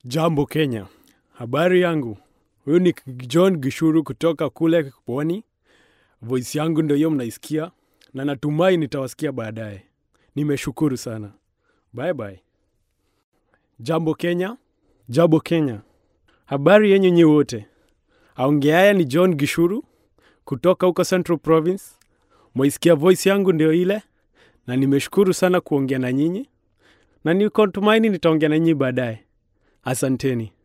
Jambo Kenya, habari yangu. Huyu ni John Gishuru kutoka kule Pwani. Voice yangu ndio hiyo mnaisikia, na natumai nitawasikia baadaye. Nimeshukuru sana, bye bye. Jambo Kenya, jambo Kenya, habari yenyu nyi wote. Aongeaye ni John Gishuru kutoka huko Central Province. Mwaisikia voice yangu ndio ile, na nimeshukuru sana kuongea na nyinyi, na niko tumaini nitaongea na nyinyi baadaye. Asanteni.